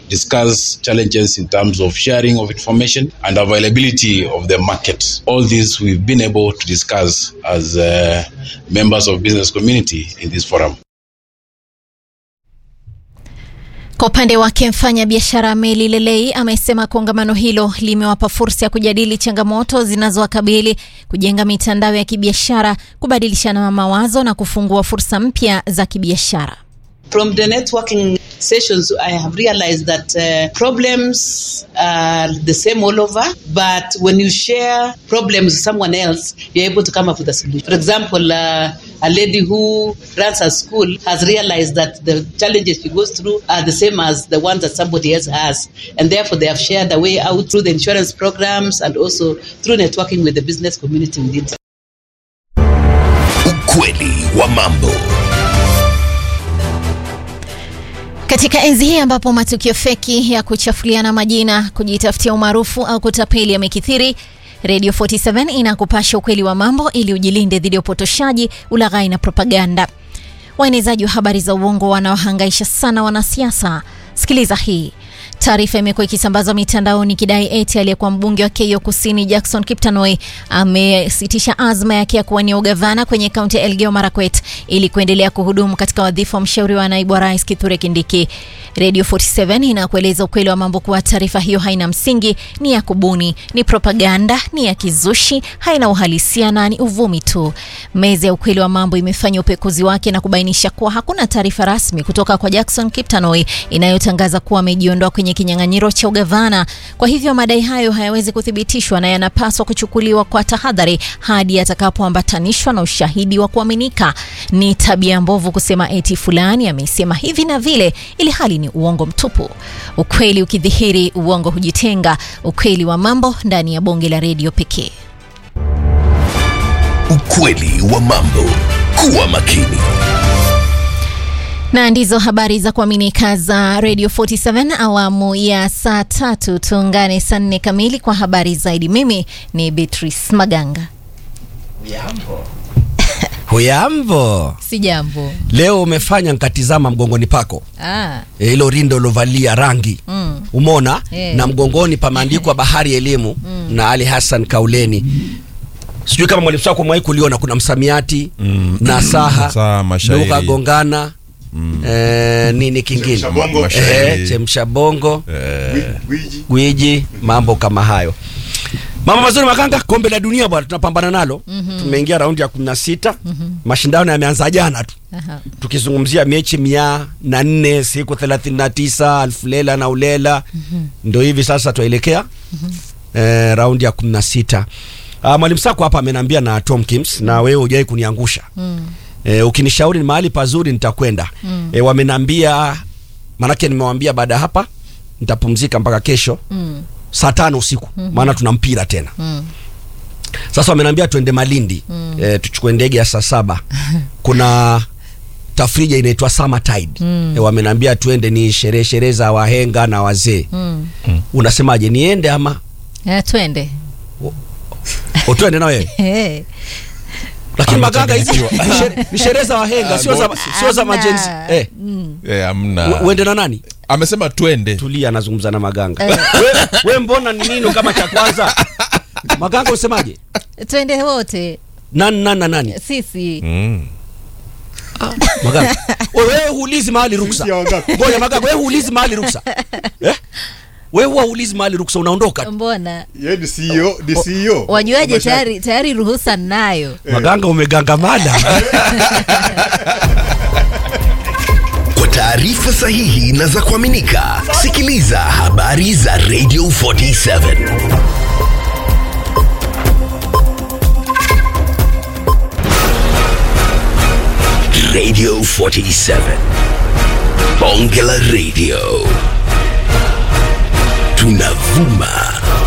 discuss challenges in terms of sharing of information and availability of the market. All this we've been able to discuss as uh, members of business community in this forum. Kwa upande wake mfanya biashara Meli Lelei amesema kongamano hilo limewapa fursa ya kujadili changamoto zinazowakabili, kujenga mitandao ya kibiashara, kubadilishana mawazo na kufungua fursa mpya za kibiashara. From the networking sessions, I have realized that uh, problems are the same all over, but when you share problems with someone else, you're able to come up with a solution. For example, uh, a lady who runs a school has realized that the challenges she goes through are the same as the ones that somebody else has, and therefore they have shared a way out through the insurance programs and also through networking with the business community within. Ukweli wa mambo. Katika enzi hii ambapo matukio feki ya kuchafuliana majina, kujitafutia umaarufu au kutapeli yamekithiri, Radio 47 inakupasha ukweli wa mambo ili ujilinde dhidi ya upotoshaji, ulaghai na propaganda. Waenezaji wa habari za uongo wanaohangaisha sana wanasiasa. Sikiliza hii. Taarifa imekuwa ikisambazwa mitandaoni ikidai eti aliyekuwa mbunge wa Keio Kusini Jackson Kiptanoi amesitisha azma yake ya kuwania ugavana kwenye kaunti ya Elgeyo Marakwet ili kuendelea kuhudumu katika wadhifa wa mshauri wa naibu wa rais Kithure Kindiki. Radio 47 inakueleza ukweli wa mambo kuwa taarifa hiyo haina msingi, ni ya kubuni, ni propaganda, ni ya kizushi, haina uhalisia na ni uvumi tu. Meza ya ukweli wa mambo imefanya upekuzi wake na kubainisha kuwa hakuna taarifa rasmi kutoka kwa Jackson Kiptanoi inayotangaza kuwa amejiondoa kwenye kinyang'anyiro cha ugavana. Kwa hivyo madai hayo hayawezi kuthibitishwa na yanapaswa kuchukuliwa kwa tahadhari hadi atakapoambatanishwa na ushahidi wa kuaminika. Ni tabia mbovu kusema eti fulani amesema hivi na vile, ili hali ni uongo mtupu. Ukweli ukidhihiri, uongo hujitenga. Ukweli wa mambo ndani ya bonge la redio pekee. Ukweli wa mambo. Kuwa makini. na ndizo habari za kuaminika za Radio 47 awamu ya saa tatu. Tuungane saa nne kamili kwa habari zaidi. Mimi ni Beatrice Maganga. Hujambo, Si jambo. leo umefanya nkatizama mgongoni pako Ah, E, hilo rindo ulovalia rangi mm. umona Eh. na mgongoni pameandikwa Bahari Elimu na Ali Hassan Kauleni. Sijui kama mwalimu wako mwahi kuliona, kuna msamiati Mm. nasaha Nasaha, mashairi. lugha gongana eh, nini kingine Chemsha bongo. Eh, Mashairi. chemsha bongo Eh, gwiji mambo kama hayo mambo mazuri makanga kombe la dunia bwana tunapambana nalo tumeingia raundi ya kumi na sita mashindano yameanza jana tu Aha. tukizungumzia mechi mia na nne siku thelathini na tisa alfu lela na ulela ndo hivi sasa twaelekea eh, raundi ya kumi na sita Ah, mwalimu sako hapa amenambia na Tom Kims na wewe hujai kuniangusha eh, ukinishauri ni mahali pazuri nitakwenda eh, wamenambia manake nimewambia baada ya hapa nitapumzika mpaka kesho Mm. saa tano usiku maana tuna mpira tena Mm. sasa wamenambia tuende Malindi eh, tuchukue ndege ya saa saba kuna tafrija inaitwa Summertide Mm. eh, wamenambia tuende ni sherehe sherehe za wahenga na wazee Mm. unasemaje niende ama Eh, twende. o twende na wewe Eh. lakini Ama magaga hizi changanyikiwa. ni shere- ni sherehe za wahenga sio za sio za Hamna. majenzi eh Mm. eh, amna u- uende na nani amesema twende tulia anazungumza na maganga we, we mbona ni nini kama cha kwanza maganga usemaje Twende wote nani nani na nani sisi. mm. maganga wewe wewe huulizi mahali ruksa ngoja maganga wewe huulizi mahali ruksa eh wewe huwa huulizi mahali ruksa unaondoka tu. Mbona Yeye ni CEO, ni CEO. wajuaje? Mashaka. Tayari tayari ruhusa ninayo. maganga umegangamana Kwa taarifa sahihi na za kuaminika, sikiliza habari za Radio 47 Radio 47 Bonge la Radio tunavuma